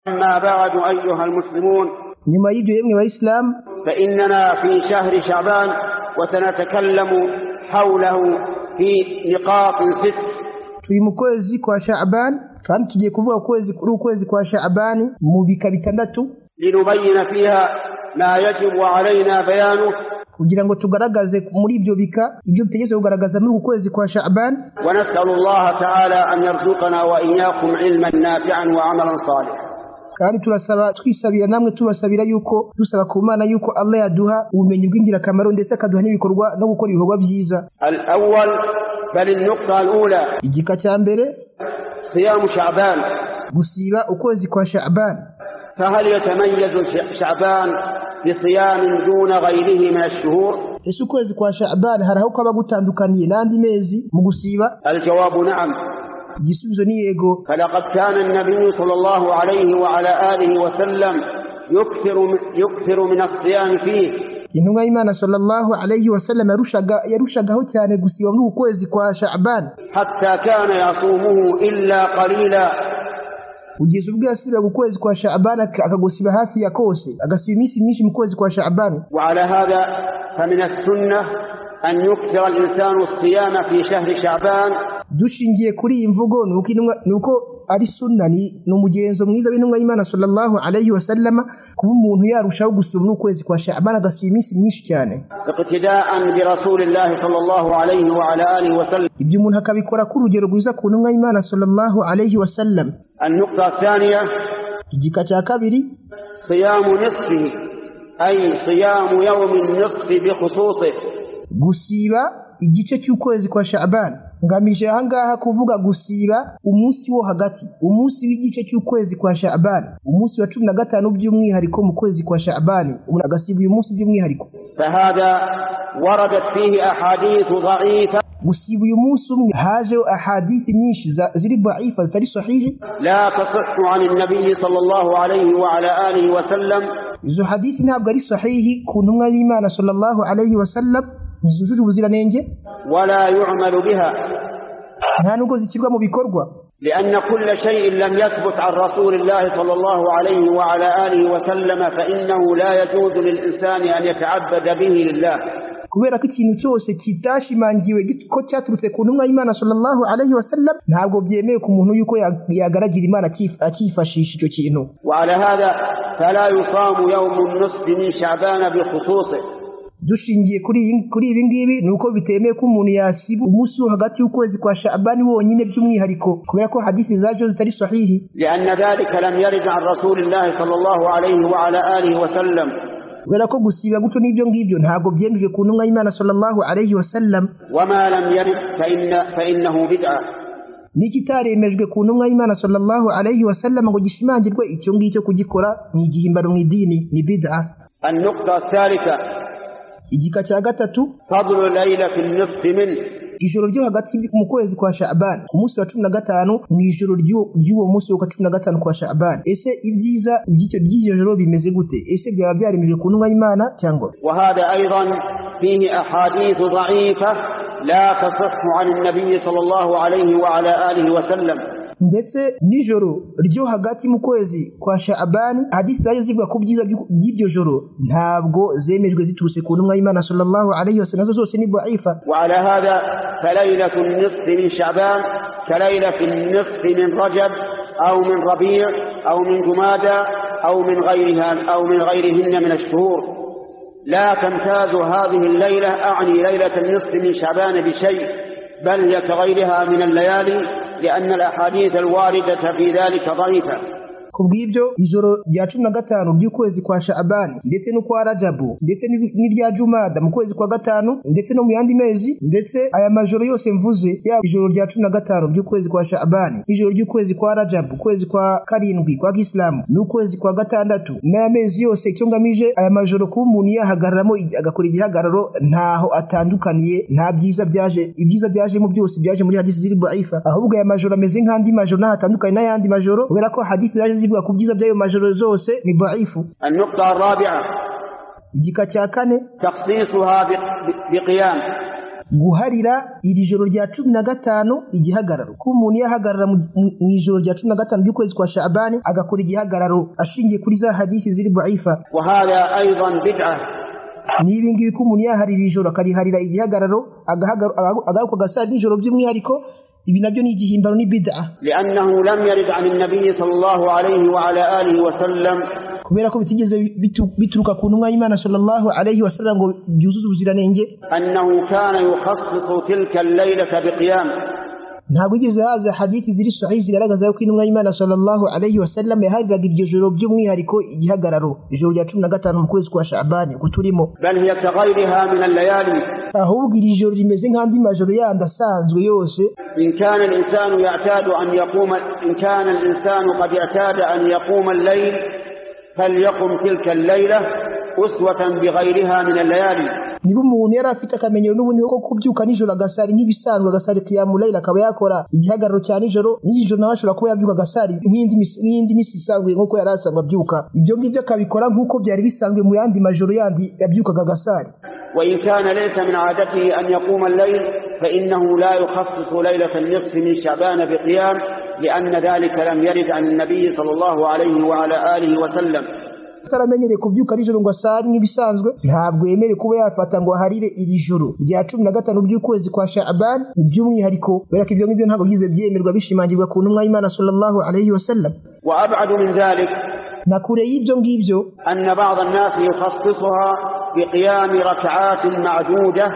أما بعد أيها المسلمون nyuma y'ibyo yemwe bayisilamu فإننا في شهر شعبان وسنتكلم حوله في نقاط ست turi mu kwezi kwa sha'abani kandi tugiye kuvuga ku kwezi kuri ukwezi kwa sha'abani mu bika bitandatu لنبين فيها ما يجب علينا بيانه kugira ngo tugaragaze muri ibyo bika ibyo dutegereje kugaragaza muri uku kwezi kwa sha'abani ونسأل الله تعالى أن يرزقنا وإياكم علما نافعا وعملا صالحا kandi turasaba twisabira namwe tubasabira yuko dusaba ku mana yuko Allah yaduha ubumenyi bw'ingirakamaro ndetse akaduha n'ibikorwa no gukora ibikorwa byiza الأول بل النقطة الأولى igika cya mbere صيام شعبان gusiba ukwezi kwa sha'abani فهل يتميز ش- شعبان بصيام دون غيره من الشهور ese ukwezi kwa sha'abani hari aho kwaba gutandukaniye n'andi mezi mu gusiba الجواب نعم igisubizo ni yego فلقد كان النبي صلى الله عليه وعلى آله وسلم يكثر من- يكثر من الصيام فيه intumwa y'imana sallallahu alayhi wa sallam yarushaga yarushagaho cyane gusiba muri uku kwezi kwa sha'abani حتى كان يصومه إلا قليلا kugeza ubwo yasibaga ukwezi kwa sha'abani ak- akagusiba hafi ya kose agasiba iminsi myinshi mu kwezi kwa sha'abani وعلى هذا فمن السنة أن يكثر الإنسان الصيام في شهر شعبان dushingiye kuri iyi mvugo nuko intumwa- nuko ari sunna ni ni umugenzo mwiza w'intumwa y'imana sallallahu alayhi wa sallam kuba umuntu yarushaho gusiba muri uku kwezi kwa sha'abani agasiba iminsi myinshi cyane اقتداء برسول الله صلى الله عليه وعلى آله وسلم ibyo umuntu akabikora ku rugero rwiza ku ntumwa y'imana sallallahu alayhi wa sallam النقطة الثانية igika cya kabiri صيام نصفه أي صيام يوم النصف بخصوصه gusiba igice cy'ukwezi kwa sha'abani ngamije ahangaha kuvuga gusiba umunsi wo hagati umunsi w'igice cy'ukwezi kwa sha'abani umunsi wa cumi na gatanu by'umwihariko mu kwezi kwa sha'abani umuntu agasiba uyu munsi by'umwihariko فهذا وردت فيه أحاديث ضعيفة gusiba uyu munsi umwe hajeho ahadithi nyinshi za- ziri dhaifa zitari sahihi لا تصح عن النبي صلى الله عليه وعلى آله وسلم izo hadithi ntabwo ari sahihi ku ntumwa y'imana sallallahu alayhi wa sallam ntizujuje ubuziranenge ولا يعمل بها nta nubwo zishyirwa mu bikorwa لأن كل شيء لم يثبت عن رسول الله صلى الله عليه وعلى آله وسلم فإنه لا يجوز للإنسان أن يتعبد به لله kubera ko ikintu cyose kitashimangiwe git- ko cyaturutse ku ntumwa y'imana sallallahu alayhi wa sallam ntabwo byemewe ku muntu yuko ya- yagaragira imana akif- akifashisha icyo kintu وعلى هذا فلا يصام يوم النصف من شعبان بخصوصه dushingiye kuri iyi- kuri ibi ngibi ni uko bitemewe ko umuntu yasiba umunsi wo hagati y'ukwezi kwa sha'abani wonyine by'umwihariko kubera ko hadithi zaje zitari sahihi لأن ذلك لم يرد عن رسول الله صلى الله عليه وعلى آله وسلم kubera ko gusiba gutyo n'ibyo ngibyo ntabwo byemejwe ku ntumwa y'imana sallallahu alayhi wa sallam وما لم يرد فإن فإنه بدعة n'ikitaremejwe ku ntumwa y'imana sallallahu alayhi wa sallam ngo gishimangirwe icyo ngicyo kugikora ni igihimbano mu idini ni bid'a النقطة الثالثة igika cya gatatu فضل ليلة النصف منه ijoro ryo hagati mu kwezi kwa sha'abani ku munsi wa cumi na gatanu mu ijoro ry'uwo- ry'uwo munsi wa cumi na gatanu kwa sha'abani ese ibyiza by'icyo by'iryo joro bimeze gute ese byaba byaremejwe ku ntumwa y'imana cyangwa وهذا أيضا فيه أحاديث ضعيفة لا تصح عن النبي صلى الله عليه وعلى آله وسلم ndetse n'ijoro ryo hagati mu kwezi kwa sha'abani hadithi zaje zivuga ku byiza by'uku- by'iryo joro ntabwo zemejwe ziturutse ku ntumwa y'imana sallallahu alayhi wa sallam nazo zose ni dhaifa وعلى هذا فليلة النصف من شعبان كليلة النصف من رجب أو من ربيع أو من جمادى أو من غيرها أو من غيرهن من الشهور لا تمتاز هذه الليلة أعني ليلة النصف من شعبان بشيء بل كغيرها من الليالي لأن الأحاديث الواردة في ذلك ضعيفة ku bw'ibyo ijoro rya cumi na gatanu ry'ukwezi kwa sha'abani ndetse n'ukwa rajabu ndetse n'ir- n'irya jumada mu kwezi kwa gatanu ndetse no mu yandi mezi ndetse aya majoro yose mvuze yaba ijoro rya cumi na gatanu ry'ukwezi kwa sha'abani ijoro ry'ukwezi kwa rajabu ukwezi kwa karindwi kwa kisilamu n'ukwezi kwa gatandatu n'aya mezi yose icyo ngamije aya majoro kuba umuntu yahagararamo ig- agakora igihagararo ntaho atandukaniye nta byiza byaje ibyiza byajemo byose byaje muri hadisi ziri dhaifa ahubwo aya majoro ameze nk'andi majoro ntaho atandukanye n'ayandi majoro kubera ko hadisi zaje zivuga ku byiza by'ayo majoro zose ni dhaifu النقطة الرابعة igika cya kane تخصيصها ب- ب- بقيام guharira iri joro rya cumi na gatanu igihagararo ko umuntu yahagarara mu mu- mu ijoro rya cumi na gatanu ry'ukwezi kwa shabani agakora igihagararo ashingiye kuri za hadithi ziri dhaifa وهذا أيضا بدعة ni ibingibi ko umuntu yaharira ijoro akariharira igihagararo agahagar- aga- agaruka agasara nijoro by'umwihariko ibi nabyo ni igihimbano ni bid'a لأنه لم يرد عن النبي صلى الله عليه وعلى آله وسلم kubera ko bitigeze bitu- bituruka ku ntumwa y'imana sallallahu alaihi wasallam ngo byuzuze ubuziranenge أنه كان يخصص تلك الليلة بقيام ntabwo igeze haza hadithi ziri sahihi zigaragaza yuko intumwa y'imana sallallahu alaihi wasallam yahariraga iryo joro by'umwihariko igihagararo ijoro rya cumi na gatanu mu kwezi kwa shabani uko turimo بل هي كغيرها من الليالي ahubwo iri joro rimeze nk'andi majoro yandi asanzwe yose إن كان الإنسان يعتاد أن يقوم إن كان الإنسان قد اعتاد أن يقوم الليل فليقم تلك الليلة أسوة بغيرها من الليالي niba umuntu yari afite akamenyero n'ubundi ko kubyuka nijoro agasari nk'ibisanzwe agasari kiyamulayira akaba yakora igihagararo cya nijoro n'iri joro nawe ashobora kuba yabyuka agasari nk'indi mis- nk'indi minsi isanzwe nk'uko yari asanzwe abyuka ibyo ngibyo akabikora nk'uko byari bisanzwe mu yandi majoro yandi yabyukaga agasari وإن كان ليس من عادته أن يقوم الليل فإنه لا يخصص ليلة النصف من شعبان بقيام لأن ذلك لم يرد عن النبي صلى الله عليه وعلى آله وسلم ataramenyereye kubyuka nijoro ngo asare nk'ibisanzwe ntabwo yemerewe kuba yafata ngo aharire iri joro rya cumi na gatanu ry'ukwezi kwa shaban by'umwihariko kubera ko ibyo ngibyo ntabwo byigeze byemerwa bishimangirwa ku ntumwa y'imana sallallahu alaihi wasallam وأبعد من ذلك na kure y'ibyo ngibyo أن بعض الناس يخصصها بقيام ركعات معدودة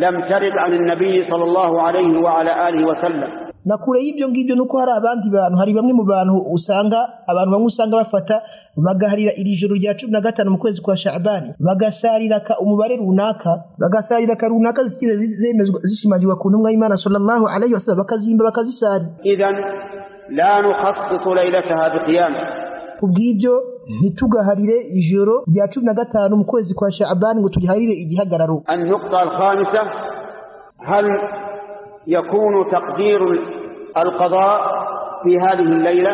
لم ترد عن النبي صلى الله عليه وعلى آله وسلم na kure y'ibyo ngibyo ni uko hari abandi bantu hari bamwe mu bantu usanga abantu bamwe usanga bafata bagaharira iri joro rya cumi na gatanu mu kwezi kwa shabani bagasarira ka umubare runaka bagasarira ka runaka zitigeze zi- zemezwa zishimangirwa ku ntumwa y'imana sallallahu alaihi wasallam bakazimba bakazisarira إذا لا نخصص ليلتها بقيام kubw'ibyo ntitugaharire ijoro rya cumi na gatanu mu kwezi kwa shabani ngo turiharire igihagararo النقطة الخامسة هل يكون تقدير القضاء في هذه الليلة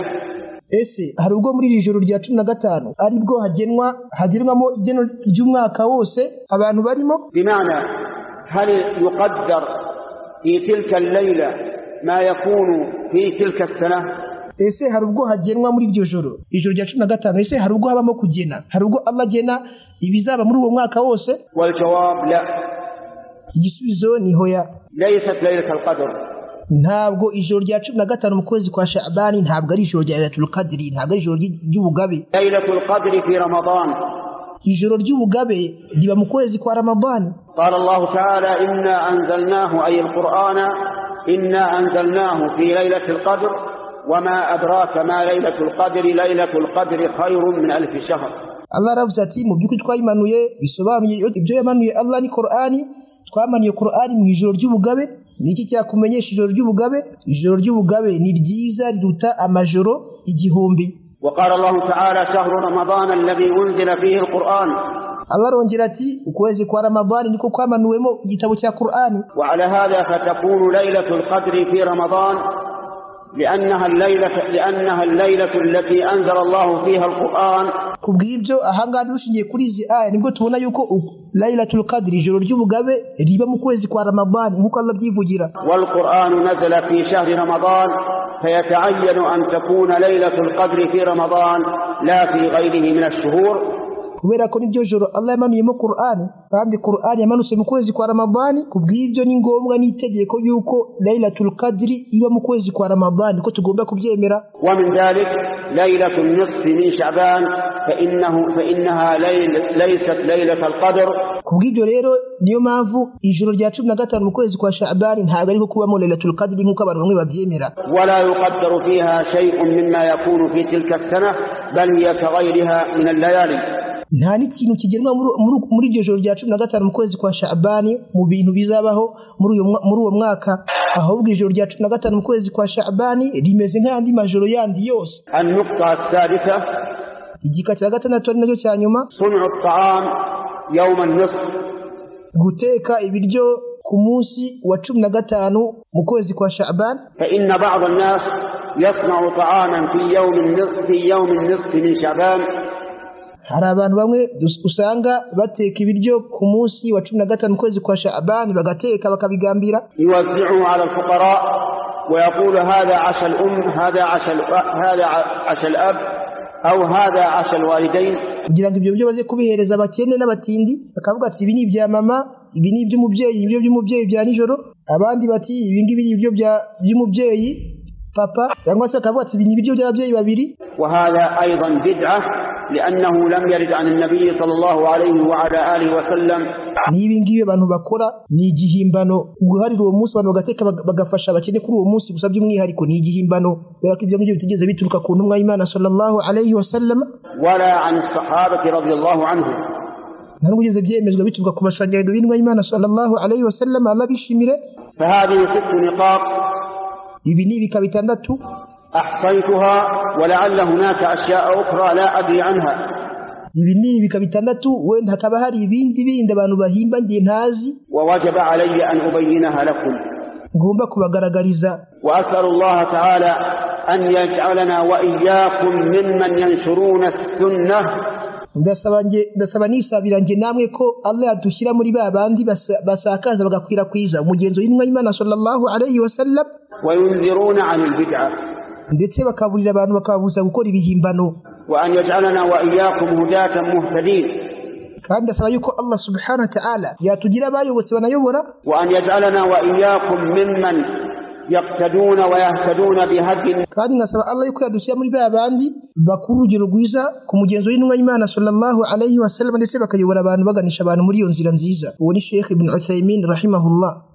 ese hari ubwo muri iri joro rya cumi na gatanu ari bwo hagenwa hagenwamo igeno ry'umwaka wose abantu barimo بمعنى هل يقدر في تلك الليلة ما يكون في تلك السنة ese hari ubwo hagenwa muri iryo joro ijoro rya cumi na gatanu ese hari ubwo habamo kugena hari ubwo Allah agena ibizaba muri uwo mwaka wose والجواب لا igisubizo ni hoya ليست ليلة القدر ntabwo ijoro rya cumi na gatanu mu kwezi kwa shabani ntabwo ari ijoro rya Lailatul Qadri ntabwo ari ijoro ry'i- ry'ubugabe ليلة القدر في رمضان ijoro ry'ubugabe riba mu kwezi kwa ramadani قال الله تعالى إنا أنزلناه أي القرآن إنا أنزلناه في ليلة القدر وما أدراك ما ليلة القدر ليلة القدر خير من ألف شهر Allah aravuze ati mu by'ukuri twayimanuye bisobanuye ibyo yamanuye Allah ni Qur'ani twamanuye Qur'ani mu ijoro ry'ubugabe niki cyakumenyesha ijoro ry'ubugabe ijoro ry'ubugabe ni ryiza riruta amajoro igihumbi وقال الله تعالى شهر رمضان الذي أنزل فيه القرآن Allah arongera ati ukwezi kwa Ramadhani niko kwamanuwemo igitabo cya Qur'ani وعلى هذا فتكون ليلة القدر في رمضان لأنها الليلة لأنها الليلة التي أنزل الله فيها القرآن kubw'ibyo ahangaha dushingiye kuri izi aya nibwo tubona yuko u- Lailatul Qadr ijoro ry'ubugabe riba mu kwezi kwa Ramadhani nkuko Allah abyivugira والقرآن نزل في شهر رمضان فيتعين أن تكون ليلة القدر في رمضان لا في غيره من الشهور kubera ko niryo joro Allah yamanuyemo Qur'ani kandi Qur'ani yamanutse mu kwezi kwa Ramadhani kubw'ibyo ni ngombwa n'itegeko yuko Lailatul Qadr iba mu kwezi kwa Ramadhani ko tugomba kubyemera ومن ذلك ليلة النصف من شعبان فإنه فإنها ليل ليست ليلة القدر kubw'ibyo rero niyo mpamvu ijoro rya cumi na gatanu mu kwezi kwa Sha'ban ntabwo ariko kubamo Lailatul Qadr nk'uko abantu bamwe babyemera ولا يقدر فيها شيء مما يكون في تلك السنة بل هي كغيرها من الليالي nta n'ikintu kigenwa muri, muri, muri iryo joro rya cumi na gatanu mu kwezi kwa Sha'ban mu bintu bizabaho muri uyo mwa- muri uwo mwaka ahubwo ijoro rya cumi na gatanu mu kwezi kwa Sha'ban rimeze nk'andi majoro yandi yose النقطة السادسة igika cya gatandatu ari nacyo cya nyuma صنع الطعام يوم النصف guteka ibiryo ku munsi wa cumi na gatanu mu kwezi kwa Sha'ban فإن بعض الناس يصنع طعاما في يوم النصف في يوم النصف من شعبان hari abantu bamwe dus- usanga bateka ibiryo ku munsi wa cumi na gatanu mu kwezi kwa shaabani bagateka bakabigambira يوزعه على الفقراء ويقول هذا عشاء الأم هذا عشاء ال- هذا ع- عشاء الأب أو هذا عشاء الوالدين kugira ngo ibyo biryo baze kubihereza abakene n'abatindi bakavuga ati ibi ni ibya mama ibi ni iby'umubyeyi ibiryo by'umubyeyi bya nijoro abandi bati ibi ngibi ni ibiryo bya- by'umubyeyi papa cyangwa se bakavuga ati ibi ni ibiryo by'ababyeyi babiri وهذا أيضا بدعة لأنه لم يرد عن النبي صلى الله عليه وعلى آله وسلم n'ibi ngibi abantu bakora ni igihimbano guharira uwo munsi abantu bagateka bag- bagafasha abakene kuri uwo munsi gusa by'umwihariko ni igihimbano kubera ko ibyo ngibyo bitigeze bituruka ku ntumwa y'imana sallallahu alayhi wa sallam ولا عن الصحابة رضي الله عنهم nta n'ubwo bigeze byemezwa bituruka ku bashanyarizo b'intumwa y'imana sallallahu alayhi wa sallam Allah bishimire فهذه ست نقاط ibi ni ibika bitandatu أحصيتها ولعل هناك أشياء أخرى لا أدري عنها ibi ni ibika bitandatu wenda hakaba hari ibindi bindi abantu bahimba ngiye ntazi ووجب علي أن أبينها لكم ngomba kubagaragariza وأسأل الله تعالى أن يجعلنا وإياكم ممن ينشرون السنة ndasaba nge- ndasaba nisabira njye namwe ko Allah yadushyira muri ba bandi basa- basakaza bagakwirakwiza umugenzo w'intumwa y'Imana sallallahu alayhi wa sallam وينذرون عن البدعة ndetse bakaburira abantu bakababuza gukora ibihimbano وأن يجعلنا وإياكم هداة مهتدين kandi ndasaba yuko Allah subhanahu wa ta'ala yatugira abayobotse banayobora وأن يجعلنا وإياكم ممن يقتدون ويهتدون بهدي kandi nkasaba Allah yuko yadushyira muri ba bandi bakuru urugero rwiza ku mugenzo w'intumwa y'Imana sallallahu alayhi wa sallam ndetse bakayobora abantu baganisha abantu muri iyo nzira nziza uwo ni Sheikh Ibn Uthaymeen rahimahullah